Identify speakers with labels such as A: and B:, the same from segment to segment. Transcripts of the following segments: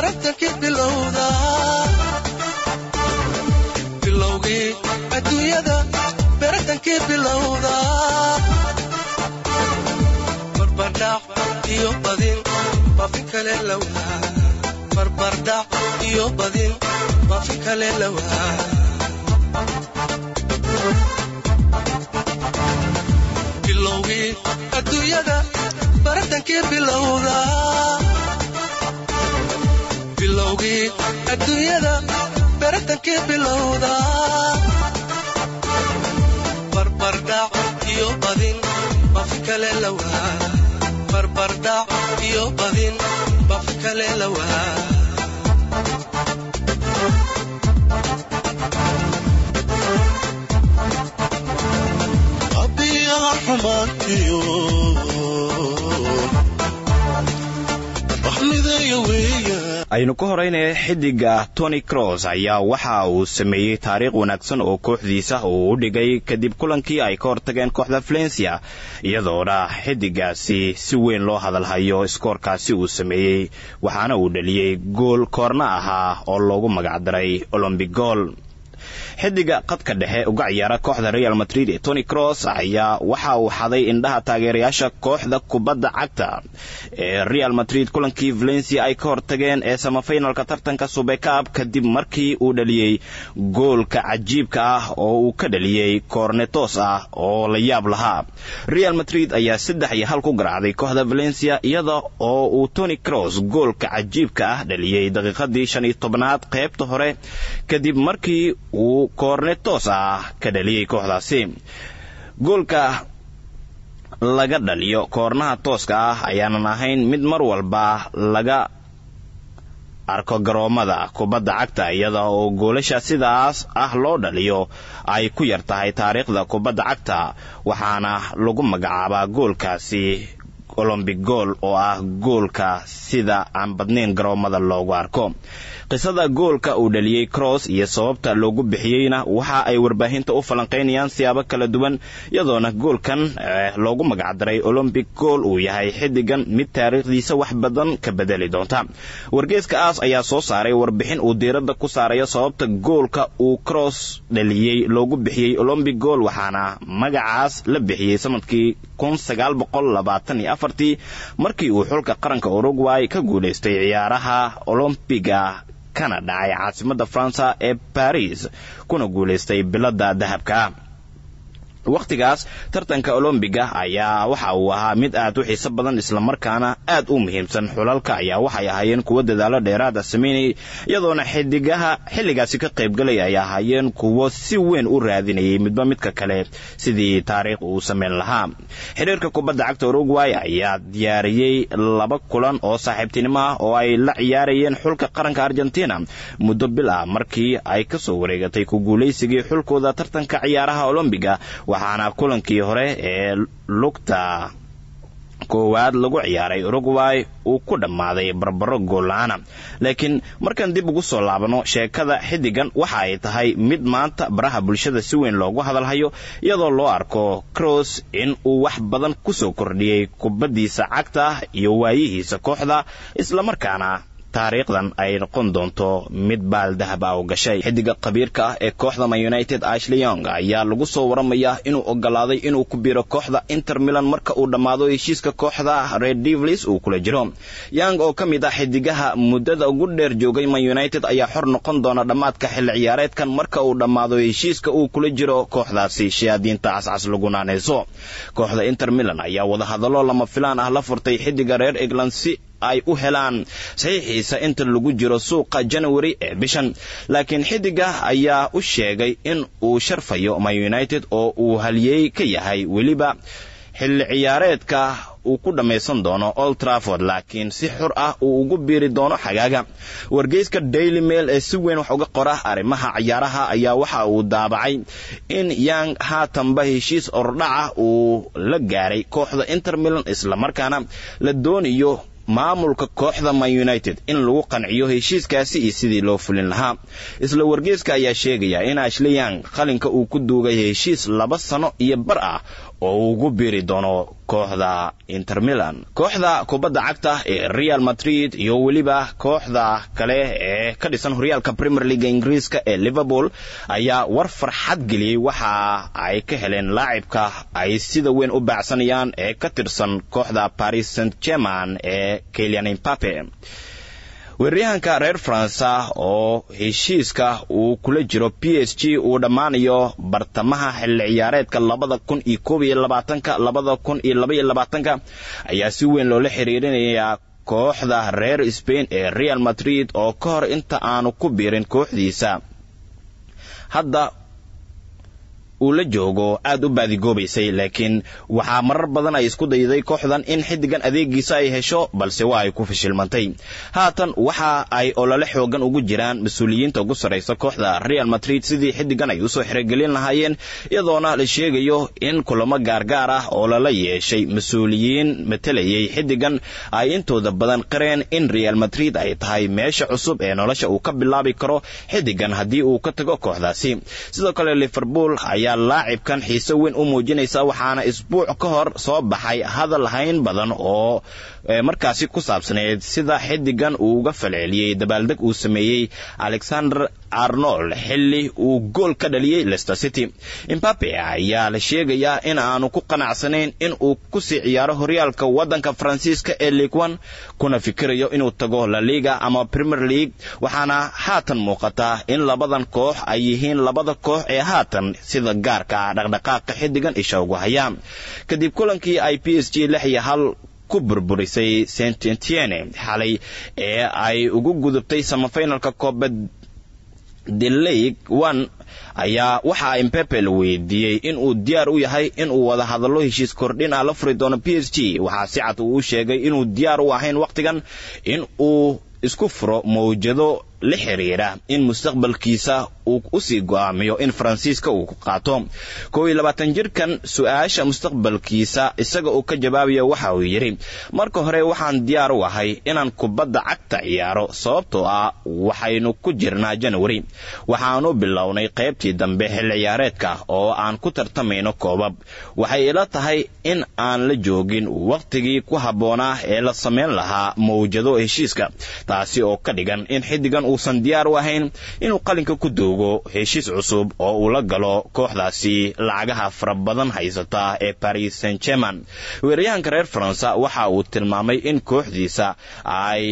A: baratankii bilowda bilowgii adduunyada baratankii bilowda barbardhac iyo badin bafi kale lawaa barbardhac iyo badin bafi kale lawaa bilowgii adduunyada baratankii bilowda bilowgii adduunyada baratankii bilowda barbardhac iyo badin bafi kale lawaa barbardhac iyo badin bafi kale lawaa
B: abiyaha xumaantiyo wax mideeya weeyaan
C: aynu ka horeynaya xidiga tony cross ayaa waxa uu sameeyey taariikh wanaagsan oo kooxdiisa uu u dhigay kadib kulankii ay ka hortageen kooxda valencia iyadoona xidigaasi si weyn loo hadalhayo iskoorkaasi uu sameeyey waxaana uu dhaliyey gool koorna ahaa oo loogu magacdaray olombic gool xidiga qadka dhexe uga ciyaara kooxda real madrid ee tony cross ayaa waxa uu xaday indhaha taageerayaasha kooxda kubadda cagta ee real madrid kulankii valencia ay ka hortageen ee samafinalka tartanka subekaab kadib markii uu dhaliyey goolka cajiibka ah oo uu ka dhaliyey koornetos ah oo la yaab lahaa real madrid ayaa saddex iyo hal ku garaacday kooxda valencia iyada oo uu tony cross goolka cajiibka ah dhaliyey daqiiqadii shan iyo tobnaad qaybta hore kadib markii uu koornetos ah ka dhaliyey kooxdaasi goolka laga dhaliyo koornaha tooska ah ayaanan ahayn mid mar walba laga arko garoomada kubadda cagta iyada oo goolasha sidaas ah loo dhaliyo ay ku yar tahay taariikhda kubadda cagta waxaana lagu magacaabaa goolkaasi olombic gool oo ah goolka sida aan badnayn garoomada loogu arko qisada goolka uu dhaliyey cross iyo sababta loogu bixiyeyna waxa ay warbaahinta u falanqaynayaan siyaabo kala duwan iyadoona goolkan loogu magacdaray olombic gool uu yahay xidigan mid taariikhdiisa wax badan ka bedeli doonta wargeeska aas ayaa soo saaray warbixin uu diiradda ku saarayo sababta goolka uu cross dhaliyey loogu bixiyey olombic gool waxaana magacaas la bixiyey sanadkii markii uu xulka qaranka uruguay ka guulaystay ciyaaraha olombiga kana dhacay caasimadda faransa ee baris kuna guulaystay bilada dahabka wakhtigaas tartanka olombiga ayaa waxa uu ahaa mid aad u xiiso badan islamarkaana aad u muhiimsan xulalka ayaa waxay ahaayeen kuwo dadaalo dheeraada sameynayay iyadoona xidigaha xilligaasi ka qaybgalay ay ahaayeen kuwo si weyn u raadinayay midba midka kale sidii taariikh uu sameyn lahaa xiriirka kubadda cagta uruguay ayaa diyaariyey laba kulan oo saaxiibtinimo ah oo ay la ciyaarayeen xulka qaranka argentina muddo bil ah markii ay kasoo wareegatay ku guulaysigii xulkooda tartanka ciyaaraha olombiga waxaana kulankii hore ee lugta koowaad lagu ciyaaray uruguay uu ku dhammaaday barbaro goolla-aana laakiin markaan dib ugu soo laabano sheekada xiddigan waxa ay tahay mid maanta baraha bulshada si weyn loogu hadalhayo iyadoo loo arko cross in uu wax badan kusoo kordhiyey kubaddiisa cagta iyo waayihiisa kooxda islamarkaana taariikhdan ay noqon doonto mid baal dahab ah u gashay xidiga khabiirka ah ee kooxda man united ashley yong ayaa lagu soo waramayaa inuu ogolaaday inuu ku biiro kooxda inter milan marka uu dhammaado heshiiska kooxda red devlis uu kula jiro yang oo ka mid ah xidigaha muddada ugu dheer joogay man united ayaa xor noqon doona dhammaadka xilli ciyaareedkan marka uu dhammaado heshiiska uu kula jiro kooxdaasi shayaadiinta cascas lagu naanayso kooxda inter milan ayaa wadahadallo lama filaan ah la furtay xidiga reer england si ay u helaan saxiixiisa inta lagu jiro suuqa janawari ee bishan laakiin xidiga ayaa u sheegay in uu sharfayo man united oo uu haliyey ka yahay weliba xilli ciyaareedka uu ku dhammaysan doono old trafford laakiin si xur ah uu ugu biiri doono xagaaga wargeyska daily mail ee si weyn wax uga qora arrimaha ciyaaraha ayaa waxa uu daabacay in yang haatanba heshiis ordhaca uu la gaaray kooxda inter milan islamarkaana la doonayo maamulka kooxda man united in lagu qanciyo heshiiskaasi iyo sidii loo fulin lahaa isla wargeyska ayaa sheegaya in ashleyang qalinka uu ku duugay heshiis laba sano iyo bar ah oo uu ugu biiri doono kooxda inter milan kooxda kubadda cagta ee real madrid iyo weliba kooxda kale ee ka dhisan horyaalka premier leaga ingiriiska ee liverpool ayaa war farxad geliyey waxa ay ka heleen laacibka ay sida weyn u baacsanayaan ee ka tirsan kooxda paris saint german ee kelian impape weeraryahanka reer faransa oo heshiiska uu kula jiro p s g uu dhammaanayo bartamaha xilli ciyaareedka labada kun iyo koob iyo labaatanka labada kun iyo labaiyo labaatanka ayaa si weyn loola xiriirinayaa kooxda reer spain ee real madrid oo ka hor inta aanu ku biirin kooxdiisa hadda uu la joogo aad u baadigoobaysay laakiin waxaa marar badan ay isku dayday kooxdan in xiddigan adeegiisa ay hesho balse waa ay ku fashilmantay haatan waxa ay olole xoogan ugu jiraan mas-uuliyiinta ugu sarraysa kooxda real madrid sidii xiddigan ay usoo xerogelin lahaayeen iyadoona la sheegayo in kulamo gaargaar ah oo lala yeeshay mas-uuliyiin matalayay xiddigan ay intooda badan qareen in real madrid ay tahay meesha cusub ee nolosha uu ka bilaabi karo xiddigan haddii uu ka tago kooxdaasi sidoo kale liverpool ayaa laacibkan xiise weyn u muujinaysa waxaana isbuuc ka hor soo baxay hadal hayn badan oo markaasi ku saabsaneyd sida xiddigan uu uga falceliyey dabaaldeg uu sameeyey alexander arnold xilli uu gool ka dhaliyey lester city imbabe ayaa la sheegayaa in aanu ku qanacsanayn in uu kusii ciyaaro horyaalka waddanka faransiiska ee liigwan kuna fikirayo inuu tago la liga ama premier league waxaana haatan muuqataa in labadan koox ay yihiin labada koox ee haatan sida gaarka ah dhaqdhaqaaqa xiddigan isha ugu hayaan kadib kulankii ay p s g lix iyo hal ku burburisay saint etienne xalay ee ay ugu gudubtay samafinalka koobad the league one ayaa waxaa impepe la weydiiyey inuu diyaar u yahay inuu wada hadallo heshiis kordhin ah la furi doono p s g waxaa si cad uu u sheegay inuu diyaar u ahayn wakhtigan in uu isku furo mawjado la xiriira in mustaqbalkiisa uu usii go'aamiyo in faransiiska uu ku qaato kow iyo labaatan jirkan su-aasha mustaqbalkiisa isaga uu ka jawaabayo waxa uu yidhi marka hore waxaan diyaar u ahay inaan kubadda cagta ciyaaro sababtoo ah waxaynu ku jirnaa janwari waxaanu bilownay qaybtii dambe xil ciyaareedka oo aan ku tartamayno koobab waxay ila tahay in aan la joogin wakhtigii ku habboonaa ee la samayn lahaa mawjado heshiiska taasi oo ka dhigan in xiddigan uusan diyaar u ahayn inuu qalinka ku doogo heshiis cusub oo uu la galo kooxdaasi lacagaha fara badan haysata ee paris saint german weeraryahanka reer faransa waxa uu tilmaamay in kooxdiisa ay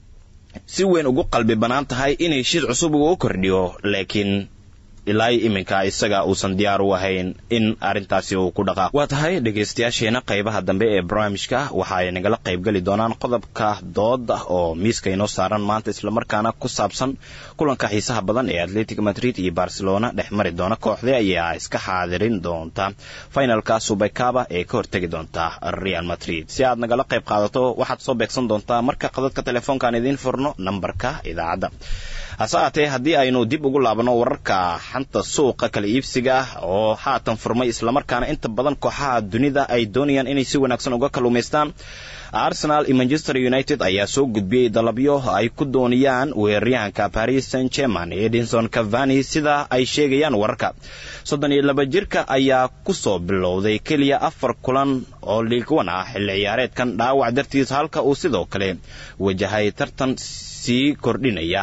C: si weyn ugu qalbi bannaan tahay in heshiis cusub uu u kordhiyo laakiin ilaa iminka isaga uusan diyaar u ahayn in arrintaasi uu ku dhaqaaq waa tahay dhegaystayaasheena qaybaha dambe ee barnaamijka waxa ay nagala qaybgeli doonaan qodobka dood oo miiska inoo saaran maanta islamarkaana ku saabsan kulanka xiisaha badan ee atletic madrid iyo barcelona dhex mari doona kooxdee ayaa iska xaadirin doonta finalka subekaba ee ka hortegi doonta real madrid si aad nagala qayb qaadato waxaad soo beegsan doontaa marka qadadka telefoonkaan idiin furno nambarka idaacadda hase aatee haddii aynu dib ugu laabano wararka xanta suuqa kala iibsiga oo haatan furmay islamarkaana inta badan kooxaha dunida ay doonayaan inay si wanaagsan uga kalluumaystaan arsenal iyo manchester united ayaa soo gudbiyey dalabyo ay ku doonayaan weeraryahanka paris saint german edinson cavani sida ay sheegayaan wararka soddon iyo laba jirka ayaa kusoo bilowday keliya afar kulan oo liigwan ah xilli ciyaareedkan dhaawac dartiis halka uu sidoo kale wajahay tartan sii kordhinaya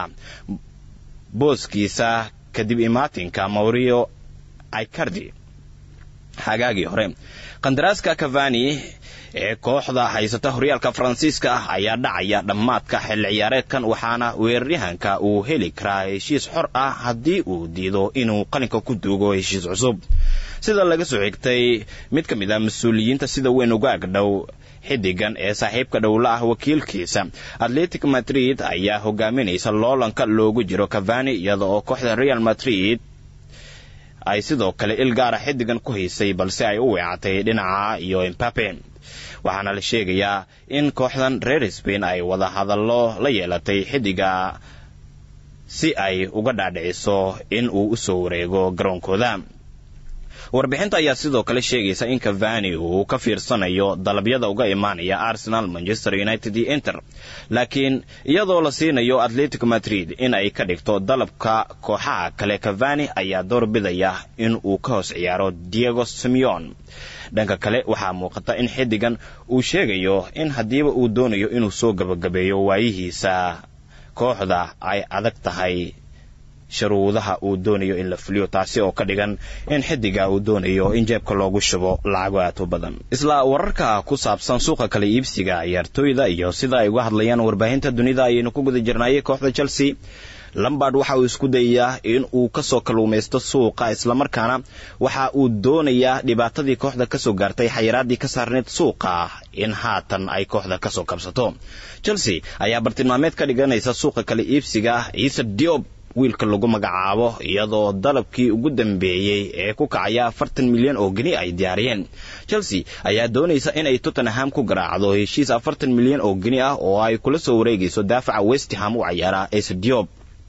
C: booskiisa kadib imaatinka maurio icardi xagaagii hore qandaraaska cavani ee kooxda haysata horyaalka faransiiska ah ayaa dhacaya dhammaadka xilli ciyaareedkan waxaana weeraryahanka uu heli karaa heshiis xor ah haddii uu diido inuu qalinka ku duugo heshiis cusub sida laga soo xigtay mid ka mid ah mas-uuliyiinta sida weyn uga agdhow xiddigan ee saaxiibka dhowla ah wakiilkiisa atletic madrid ayaa hogaaminaysa loolanka loogu jiro cavani iyada oo kooxda real madrid ay sidoo kale il gaara xiddigan ku haysay balse ay u weecatay dhinaca iyo imbape waxaana la sheegayaa in kooxdan reer spain ay wada hadallo la yeelatay xiddiga si ay uga dhaadhiciso in uu usoo wareego garoonkooda warbixinta ayaa sidoo kale sheegaysa in cavani uu ka fiirsanayo dalabyada uga imaanaya arsenal manchester united iyo inter laakiin iyadoo la siinayo atletico madrid in ay ka dhigto dalabka kooxaha kale cavani ayaa doorbidaya in uu ka hoos ciyaaro diego simeon dhanka kale waxaa muuqata in xiddigan uu sheegayo in haddiiba uu doonayo inuu soo gabagabeeyo waayihiisa kooxda ay adag tahay sharuudaha uu doonayo in la fuliyo taasi oo ka dhigan in xidiga uu doonayo in jeebka loogu shubo lacago aad u badan isla wararka ku saabsan suuqa kala iibsiga ciyaartooyda iyo sida ay uga hadlayaan warbaahinta dunida ayaynu ku guda jirnaayay kooxda chelsea lambard waxa uu isku dayayaa in uu kasoo kalluumaysto suuqa islamarkaana waxa uu doonayaa dhibaatadii kooxda kasoo gaartay xayiraadii ka saarneyd suuqa in haatan ay kooxda kasoo kabsato chelsea ayaa bartilmaameed ka dhiganaysa suuqa kala iibsiga ciise diob wiilka lagu magacaabo iyadoo dalabkii ugu dambeeyey ee ku kacaya afartan milyan oo geni ay diyaariyeen chelsea ayaa doonaysa inay tottenham ku garaacdo heshiis afartan milyan oo geni ah oo ay kula soo wareegayso daafaca westham u cayaara ciise diob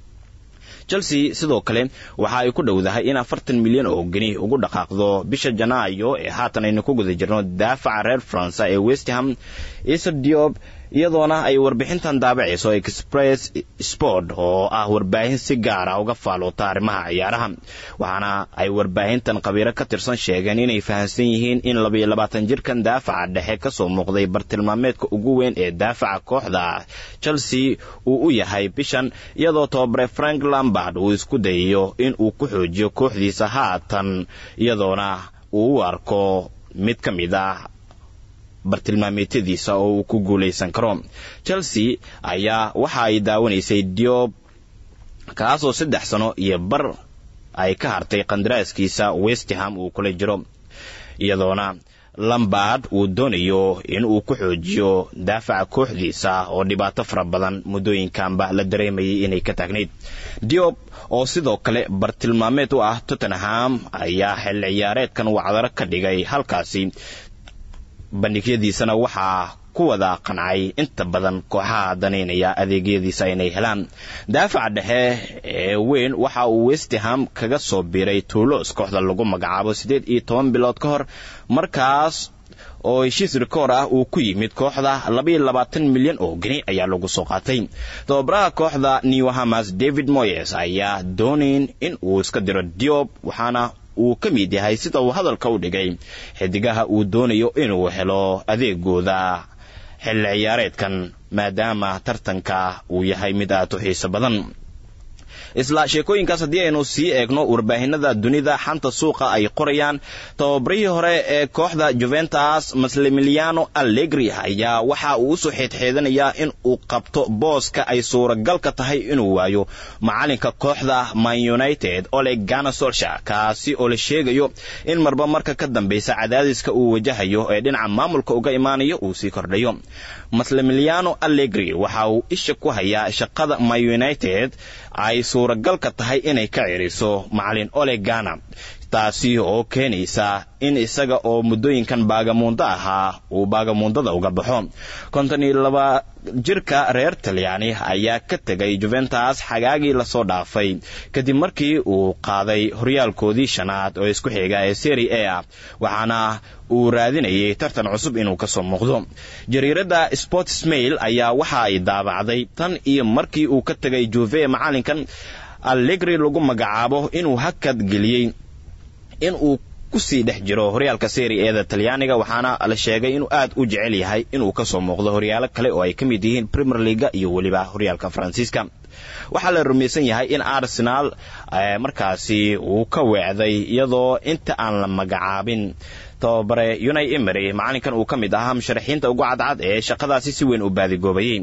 C: chelsea sidoo kale waxa ay ku dhowdahay in afartan milyan oo geni ugu dhaqaaqdo bisha janaayo ee haatan aynu ku guda jirno daafaca reer faransa ee westham ciise diob iyadoona ay warbixintan daabacayso express sport oo ah warbaahin si gaara uga faalloota arrimaha ciyaaraha waxaana ay warbaahintan khabiiro ka tirsan sheegeen inay fahamsan yihiin in labayo labaatan jirkan daafaca dhexe kasoo muuqday bartilmaameedka ugu weyn ee daafaca kooxda chelsea uu u yahay bishan iyadoo tobabare frank lambard uu isku dayayo in uu ku xoojiyo kooxdiisa haatan iyadoona uu u arko mid ka mid ah bartilmaameedyadiisa oo uu ku guulaysan karo chelsea ayaa waxa ay daawanaysay diob kaasoo saddex sano iyo bar ay ka hartay qandaraaskiisa westham uu kula jiro iyadoona lambard uu doonayo in uu ku xoojiyo daafaca kooxdiisa oo dhibaato fara badan muddooyinkanba la dareemayay inay ka taagnayd diob oo sidoo kale bartilmaameed u ah tottenham ayaa xilli ciyaareedkan wacdaro ka dhigay halkaasi bandhigyadiisana waxaa ku wada qancay inta badan kooxaha danaynaya adeegyadiisa inay helaan daafaca dhexe ee weyn waxa uu westham kaga soo biiray tuulos kooxda lagu magacaabo siddeed iyo toban bilood ka hor markaas oo heshiis rikoor ah uu ku yimid kooxda labaiyo labaatan milyan oo geni ayaa lagu soo qaatay tababaraha kooxda newhamas david moyes ayaa doonayn in uu iska diro diob waxaana uu ka mid yahay sida uu hadalka u dhigay xidigaha uu doonayo inuu helo adeegooda xilli ciyaareedkan maadaama tartanka uu yahay mid aad u xiiso badan isla sheekooyinkaas haddii aynu sii eegno warbaahinada dunida xanta suuqa ay qorayaan tababarihii hore ee kooxda juventus maslemiliano allegri ayaa waxa uu usoo xeedxeedanayaa in uu qabto booska ay suuragalka tahay inuu waayo macalinka kooxda man united oleg gana solsha kaasi oo la sheegayo in marba marka ka dambeysa cadaadiska uu wajahayo ee dhinaca maamulka uga imaanayo uu sii kordhayo maslemiliano allegri waxa uu isha ku hayaa shaqada man united ay suuragalka tahay inay ka ciriso macalin olegana taasi oo keenaysa in isaga oo muddooyinkan baagamuundo ahaa uu baagamuundada uga baxo konton iyo laba jirka reer talyaani ayaa ka tegay juventus xagaagii lasoo dhaafay kadib markii uu qaaday horyaalkoodii shanaad oo isku xiga ee seri a waxaana uu raadinayay tartan cusub inuu kasoo muuqdo jariiradda sports mail ayaa waxa ay daabacday tan iyo markii uu ka tegay juve macalinkan allegri lagu magacaabo inuu hakad geliyey in uu kusii dhex jiro horyaalka seri eeda talyaaniga waxaana la sheegay inuu aad u jecel yahay inuu kasoo muuqdo horyaalo kale oo ay ka mid yihiin premier leaga iyo weliba horyaalka faransiiska waxaa la rumaysan yahay in arsenal markaasi uu ka weecday iyadoo inta aan la magacaabin tababare unai emery macalinkan uu ka mid ahaa musharaxiinta ugu cadcad ee shaqadaasi si weyn u baadigoobayay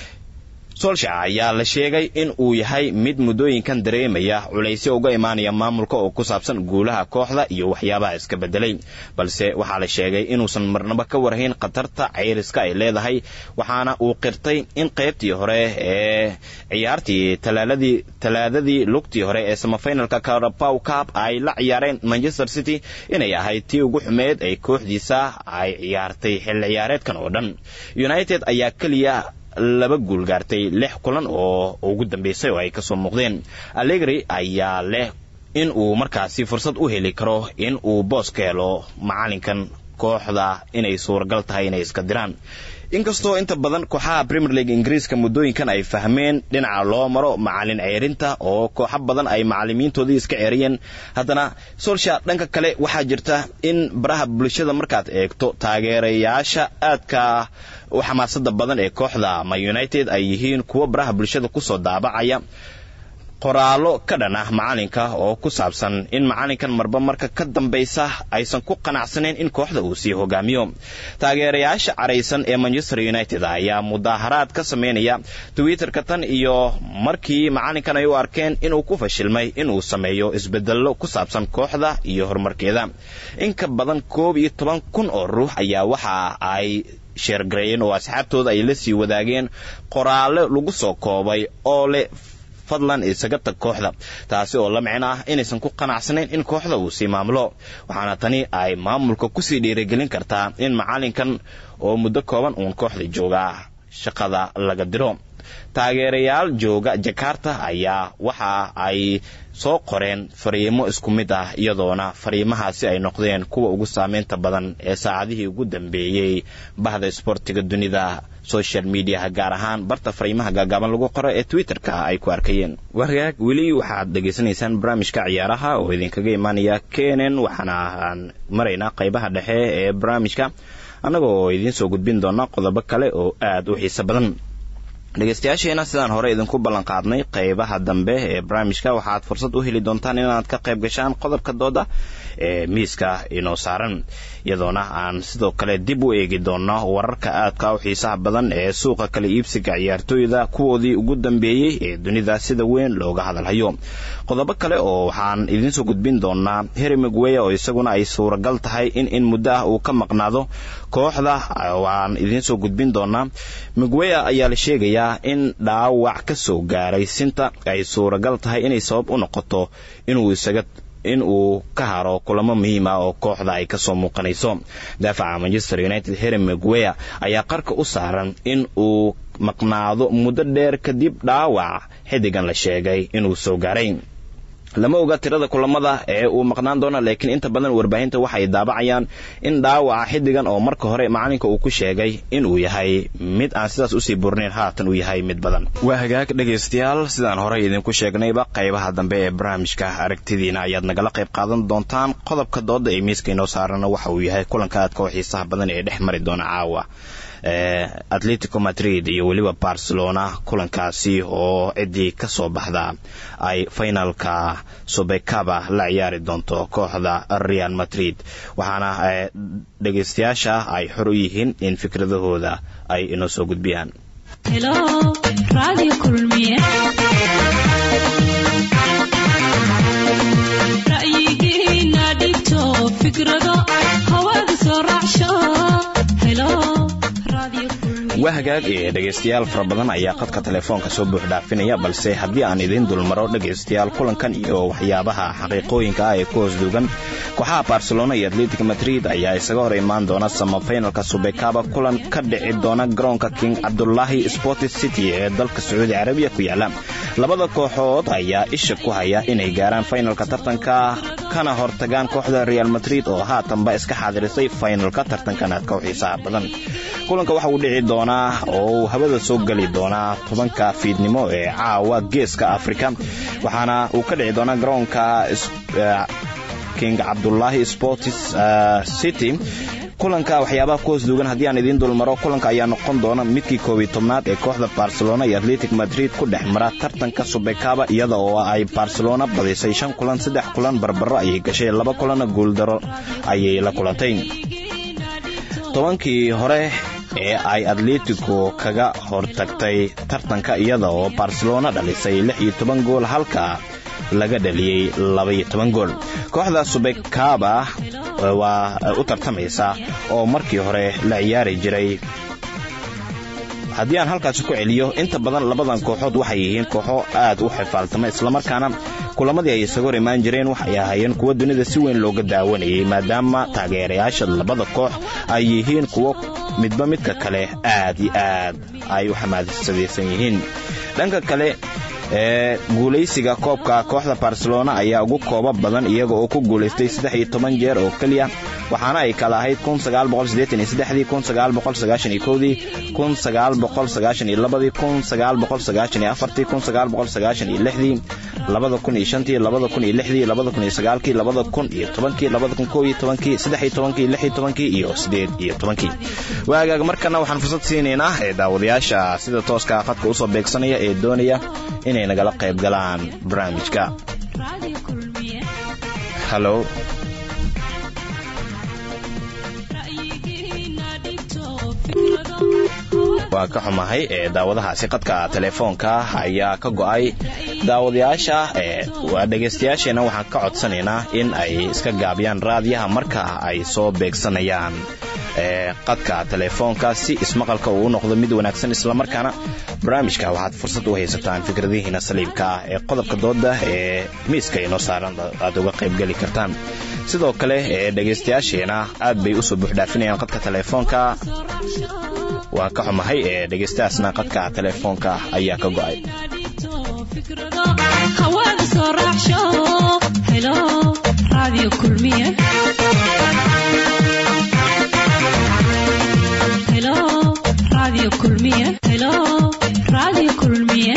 C: solsha ayaa la sheegay in uu yahay mid muddooyinkan dareemaya culaysyo uga imaanaya maamulka oo ku saabsan guulaha kooxda iyo waxyaabaha iska bedelay balse waxaa la sheegay inuusan marnaba ka warhayn khatarta cayriska ay leedahay waxaana uu qirtay in qaybtii hore ee ciyaartii talaaladii talaadadii lugtii hore ee samafinalka carabow cup ay la ciyaareen manchester city inay ahayd tii ugu xumeed ay kooxdiisa ay ciyaartay xilli ciyaareedkan oo dhan united ayaa keliya laba guul gaartay lix kulan oo ugu dambeysay oo ay kasoo muuqdeen allegri ayaa leh in uu markaasi fursad u heli karo in uu boos ka helo macalinkan kooxda inay suuragal tahay inay iska diraan inkastoo inta badan kooxaha premier league ingiriiska muddooyinkan ay fahmeen dhinaca loo maro macalin ceerinta oo kooxo badan ay macalimiintoodii iska ceeriyeen haddana solsha dhanka kale waxaa jirta in baraha bulshada markaad eegto taageerayaasha aadka u xamaasada badan ee kooxda ma united ay yihiin kuwo baraha bulshada kusoo daabacaya qoraallo ka dhan ah macalinka oo ku saabsan in macalinkan marba marka ka dambaysa aysan ku qanacsanayn in kooxda uu sii hogaamiyo taageerayaasha caraysan ee manchester united ayaa mudaaharaad ka sameynaya twitterka tan iyo markii macalinkan ay u arkeen inuu ku fashilmay inuu sameeyo isbedello ku saabsan kooxda iyo horumarkeeda in ka badan koob iyo toban kun oo ruux ayaa waxa ay sheergareeyeen oo asxaabtooda ay la sii wadaageen qoraallo lagu soo koobay oo leh fadlan isaga tag kooxda taasi oo la micno ah inaysan ku qanacsanayn in kooxda uu sii maamulo waxaana tani ay maamulka kusii dhiirigelin kartaa in macalinkan oo muddo kooban uun kooxda jooga shaqada laga diro taageerayaal jooga jakarta ayaa waxa ay soo qoreen fariimo isku mid ah iyadoona fariimahaasi ay noqdeen kuwa ugu saameynta badan ee saacadihii ugu dambeeyey bahda isboortiga dunida social mediaha gaar ahaan barta fariimaha gaagaaban lagu qoro ee twitterka ay ku arkayeen wargaag weli waxaad dhegaysanaysaan barnaamijka ciyaaraha oo idinkaga imaanaya kenen waxaana aan maraynaa qaybaha dhexe ee barnaamijka annaga oo idiin soo gudbin doona qodobo kale oo aad u xiiso badan dhegeystayaasheena sidaan hore idinku ballan qaadnay qaybaha dambe ee barnaamijka waxaad fursad u heli doontaan inaad ka qayb gashaan qodobka dooda ee miiska inoo saaran iyadoona aan sidoo kale dib u eegi doono wararka aadka u xiisaha badan ee suuqa kala iibsiga ciyaartooyda kuwoodii ugu dambeeyey ee dunida sida weyn looga hadalhayo qodobo kale oo waxaan idiinsoo gudbin doonaa heri mcweya oo isaguna ay suuragal tahay in in muddo ah uu ka maqnaado kooxda waan idiinsoo gudbin doonaa mcweya ayaa la sheegayaa in dhaawac ka soo gaaray sinta ay suuragal tahay inay sabab u noqoto inuu isaga in uu ka haro kulamo muhiim ah oo kooxda ay kasoo muuqanayso daafaca manchester united heri mcweya ayaa qarka u saaran in uu maqnaado muddo dheer kadib dhaawac xidigan la sheegay inuu soo gaaray lama oga tirada kulamada ee uu maqnaan doona laakiin inta badan warbaahinta waxay daabacayaan in dhaawaca xidigan oo marka hore macalinka uu ku sheegay inuu yahay mid aan sidaas usii burnayn haatan uu yahay mid badan waa hagaag dhegaystayaal sidaan horey idinku sheegnayba qaybaha dambe ee barnaamijka aragtidiina ayaad nagala qayb qaadan doontaan qodobka dooda ee miiska inoo saarana waxa uu yahay kulanka aadka oo xiisaha badan ee dhex mari doona caawa atletico madrid iyo weliba barcelona kulankaasi oo ciddii ka soo baxda ay finalka subekaba la ciyaari doonto kooxda real madrid waxaana dhegaystayaasha ay xor u yihiin in fikradahooda ay inoo soo gudbiyaan waa hagaag ee dhegaystayaal fara badan ayaa qadka telefoonka soo buux dhaafinaya balse haddii aan idiin dulmaro dhegaystayaal kulankan iyo waxyaabaha xaqiiqooyinka ah ee ku hoos duugan kooxaha barcelona iyo atletic madrid ayaa isaga hor imaan doona samafinalka subekaba kulan ka dhici doona garoonka king cabdulaahi sports city ee dalka sacuudi carabiya ku yaala labada kooxood ayaa isha ku haya inay gaaraan finalka tartanka kana hortagaan kooxda real madrid oo haatanba iska xaadirisay finalka tartankan aadka u xiisaha badan kulanka waxa uu dhici doonaa oo uu hawada soo geli doonaa tobanka fiidnimo ee caawa geeska afrika waxaana uu ka dhici doonaa garoonka king cabdulaahi sports city kulanka waxyaabaha ku hoos duugan haddii aan idiin dulmaro kulanka ayaa noqon doona midkii koob iyo tobnaad ee kooxda barcelona iyo atletic madrid ku dhex mara tartanka subekaba iyada oo ay barcelona badisay shan kulan saddex kulan barbaro ayay gashay laba kulanna guuldaro ayay la kulantay tobankii hore ee ay atletico kaga hortagtay tartanka iyada oo barcelona dhalisay lix iyo toban gool halka laga dhaliyey labaiyo toban gool kooxda subekaba waa u tartamaysa oo markii hore la ciyaari jiray haddii aan halkaasi ku celiyo inta badan labadan kooxood waxay yihiin kooxo aad u xifaaltama islamarkaana kulamadii ay isaga hor imaan jireen waxay ahaayeen kuwo dunida si weyn looga daawanayay maadaama taageerayaasha labada koox ay yihiin kuwo midba midka kale aad iyo aad ay u xamaasadaysan yihiin dhanka kale ee guulaysiga koobka kooxda barcelona ayaa ugu kooba badan iyaga oo ku guulaystay saddex iyo toban jeer oo keliya waxaana ay kala ahayd kun sagaal boqol siddeetan iyo saddexdii kun sagaal boqol sagaashan iyo kowdii kun sagaal boqol sagaashan iyo labadii kun sagaal boqol sagaashan iyo afartii kun sagaal boqol sagaashan iyo lixdii labada kun iyo shantii labada kun iyo lixdii labada kun iyo sagaalkii labada kun iyo tobankii labada kun kow iyo tobankii saddex iyo tobankii lix iyo tobankii iyo siddeed iyo tobankii waagaag markana waxaan fursad siinaynaa ee daawadayaasha sida tooska khadka usoo beegsanaya ee doonaya inay nagala qayb galaan barnaamijka halo waa ka xumahay ee daawadahaasi qadka telefoonka ayaa ka go'ay daawadayaasha ee waa dhegaystayaasheenna waxaan ka codsanaynaa in ay iska gaabiyaan raadiyaha marka ay soo beegsanayaan ee qadka telefoonka si ismaqalka uu u noqdo mid wanaagsan islamarkaana barnaamijka waxaad fursad u haysataan fikradihiina saliibka ah ee qodobka dooda ee miiska inoo saaran aad uga qaybgeli kartaan sidoo kale ee dhegaystayaasheena aad bay usoo buuxdhaafinayaan qadka telefoonka waa ka xumahay ee dhegaystahaasna qadka telefoonka ayaa ka go'ay
D: hawada soo raacsho helo radio kulmiye helo radio kulmiye helo radio kulmiye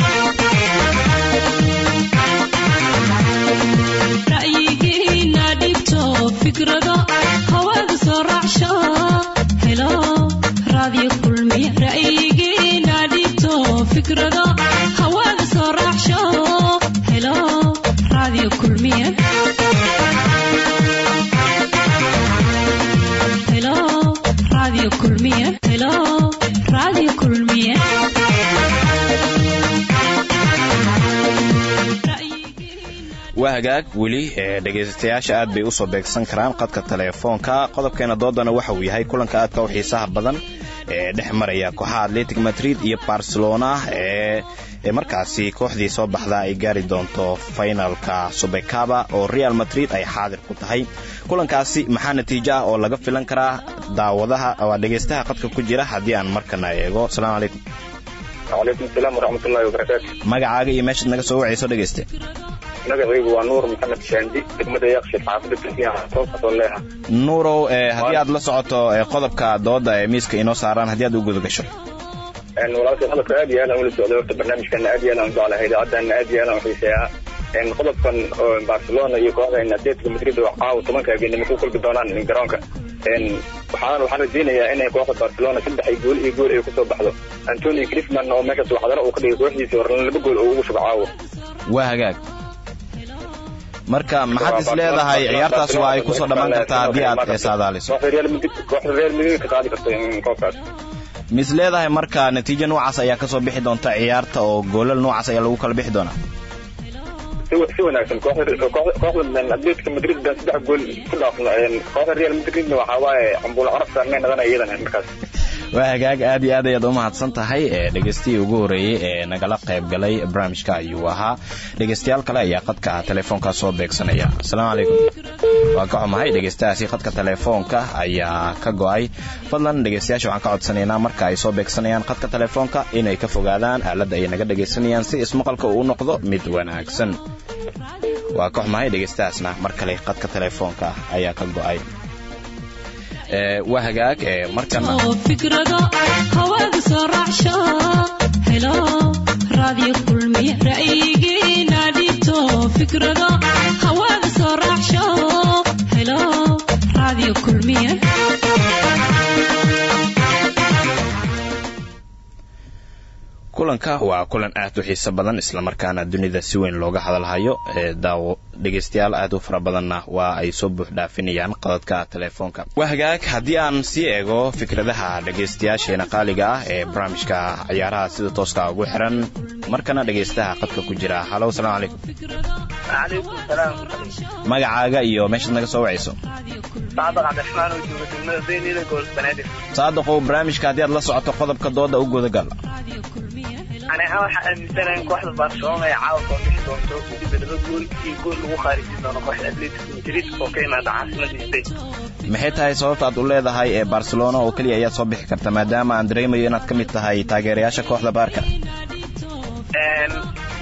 D: ra'yigiina dhibto fikrado hawada soo raacsho helo radio kulmiye ra'yigiina dhibto fikrado hawada soo raacsho helo radio kulmiye helo radio kulmiye helo radio kulmiye
C: waa hagaag weli ee dhegaystayaasha aad bay usoo beegsan karaan qadka telefoonka qodobkeena doodana waxa uu yahay kulanka aadka u xiisaha badan ee dhex maraya kooxaha atletic madrid iyo barcelona ee markaasi kooxdii soo baxda ay gaari doonto finalka subekaba oo real madrid ay xaadir ku tahay kulankaasi maxaa natiijo ah oo laga filan karaa daawadaha waa dhegaystaha qadka ku jira haddii aan markana eego asalaamu calaykum
E: wacalaykum asalaam waraxmatullahi wabarakaatu
C: magacaaga iyo meeshaad naga soo wacayso dhegayste
E: magacaygu waa nuur maxamed shaandi degmada yaaqshid xaafada turkiya toosoo leeha
C: nuurow ee haddii aad la socoto ee qodobka dooda ee miiska inoo saaraan haddii aad u guda gasho
E: walaalkay qodobka aad iyo aad aan ula socday horta barnaamijkana aad iyo aad aan u jeclahay idaacadana aad iyo aad aan u xiiseeyaa qodobkan oo barcelona iyo kooxda atletico madrid oo caawa tobanka habeenimo ku kulmi doonaan garoonka waxaan waxaan rajaynayaa inay kooxda barcelona saddex gool iyo gool ay kusoo baxdo antonio griezmann oo meeshaas waxdaro uu ka dhigay kooxdiisa horna laba gool oo ugu shubo caawa
C: waa hagaag marka maxaad is leedahay ciyaartaas waa ay kusoo dhammaan kartaa haddii aad saadaaliso
E: kooxda real madrid kooxda real madrid ka qaadi karto koobkaas
C: mis leedahay marka natiijo noocaas ayaa kasoo bixi doonta ciyaarta oo goolal noocaas ayaa lagu kala bixi doonaa
E: si wanaagsan kooxda atletico madrid baan saddex gool ku dhaafno kooxda real madridna waxaa waaye cambuul carabta may nadanaya iyadana markaas
C: waa hagaag aad iyo aad ayaad u mahadsan tahay ee dhegaystihii ugu horreeyey ee nagala qayb galay barnaamijka ayuu ahaa dhegaystayaal kale ayaa qadka telefoonka soo beegsanaya asalaamu calaykum waa ka xumahay dhegaystahaasi qadka telefoonka ayaa ka go'ay fadlan dhegaystayaasha waxaan ka codsanaynaa marka ay soo beegsanayaan qadka telefoonka inay ka fogaadaan aaladda ay naga dhegaysanayaan si ismaqalka uu noqdo mid wanaagsan waa ka xumahay dhegaystahaasna mar kale qadka telefoonka ayaa ka go'ay waa hagaag markana
D: fikrado hawada soo raacsho helo radio kulmiye ra'yigiina dhibto fikrado hawada soo raacsho helo radio kulmiye
C: kulanka waa kulan aad u xiiso badan islamarkaana dunida si weyn looga hadalhayo daawo dhegaystayaal aad u fara badanna waa ay soo buux dhaafinayaan qadadka telefoonka waa hagaag haddii aan sii eego fikradaha dhegaystayaasheena qaaliga ah ee barnaamijka ciyaaraha sida tooska ugu xiran markana dhegaystaha qadka ku jira halo asalaamu calaykum magacaaga iyo meeshaad naga soo wacayso saadaqow barnaamijka haddii aad la socoto qodobka dooda u gudagal
F: ani ahaan waxaa aaminsanahay in kooxda barcelona ay caawa soo bixi doonto weliba laba gool iyo gool lagu khaarijin doono kooxda atletico madrid oo ka imaada caasimada spain
C: maxay tahay sababta aad u leedahay ee barcelona oo keliya ayaad soo bixi karta maadaama aan dareemayo inaad ka mid tahay taageerayaasha kooxda baarka
F: atletico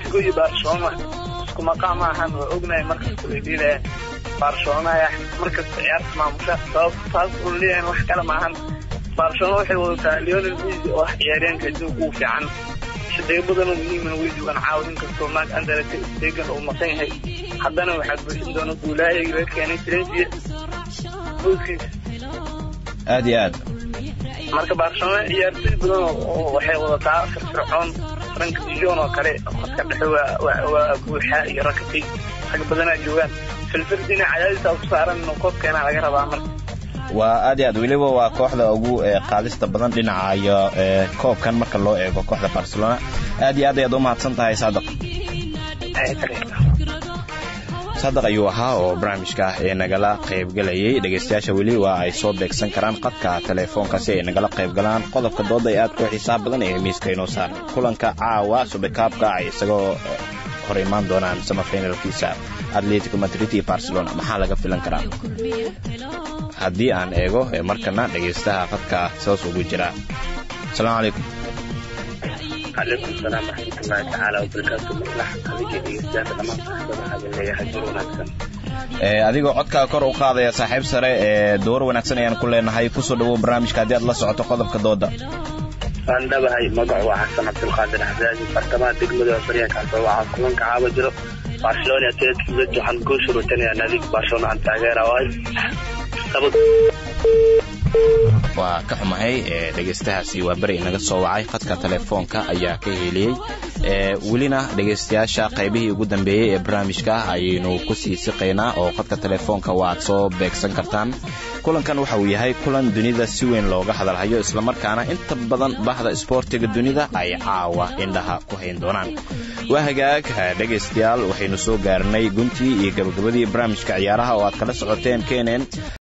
F: atletico iyo barcelona isku maqaam ma ahan waa ognahay markasta way dhiilayaan barcelona ayaa markasta ciyaarta maamusha sabab taas uu leeyahay wax kale ma ahan barcelona waxay wadataa leonel messi oo ah ciyaaryaanka adduunka ugu fiican shaqeyo badanoo muhiimana way joogaan caawa inkastoo maag andarete stegan uu maqan yahay haddana waxaa buuxin doona guulaayagii laga keenay trensiya booskiisa
C: aad iyo aad
F: marka barcelona ciyaartoy badan oo waxay wadataa firfircoon frank dijon oo kale khadka dhexe waa waa waa buuxa iyo rakatay rag badanaa joogaan filfirdina cadaadiisa ku saaran inuu koobkeena laga rabaa marka
C: waa aad iyo aad weliba waa kooxda ugu ee, qaadista badan dhinaca iyo ee, koobkan marka loo eego kooxda barcelona aad iyo aad ayaad u mahadsan tahay saadaq
F: Ay, kale.
C: saadaq ayuu ahaa oo barnaamijka ee nagala qaybgalayay dhegaystayaasha weli waa ay soo beegsan karaan qadka telefoonka si ay nagala qaybgalaan qodobka dooda ee aad ku xiisaha badan ee miiska inoo saaran kulanka caawa subikaabka ay isagoo eh, hor imaan doonaan samafinalkiisa atletico madrid iyo barcelona maxaa laga filan karaa haddii aan eego ee markana dhegaystaha qadka saas ugu jira asalaamu calaykum
F: calaykum salaam waraxmatullaahi tacaala wabarakaatu maslax adiga dhegeystayaasha dhammaan saxaabada hadin leeyahay jir wanaagsan
C: Ee, adigoo codkaa kor u qaadaya saaxiib sare ee door wanaagsan ayaan ku leenahay kusoo dhawow barnaamijka haddii aad la socoto qodobka dooda
F: waan dhabahay magacu waa xasan cabdulqaadir xasaasi fartamaha degmada baryaankaas oo waxaa kulanka caaba jiro barcelona atletico madrid waxaan goosha rutanayaa naadiga barcelona aan taageera waayo laba
C: waa ka xumahay ee dhegaystahaasi waa beri inaga soo wacay khadka telefoonka ayaa ka heliyey ee welina dhegaystayaasha qaybihii ugu dambeeyey ee barnaamijka ayaynu kusii siqaynaa oo khadka telefoonka waad soo beegsan kartaan kulankan waxa uu yahay kulan dunida si weyn looga hadalhayo islamarkaana inta badan bahda isboortiga dunida ay caawa indhaha ku hayn doonaan waa hagaag dhegaystayaal waxaynu soo gaarnay guntii iyo gabagabadii barnaamijka ciyaaraha oo aad kala socoteen kenen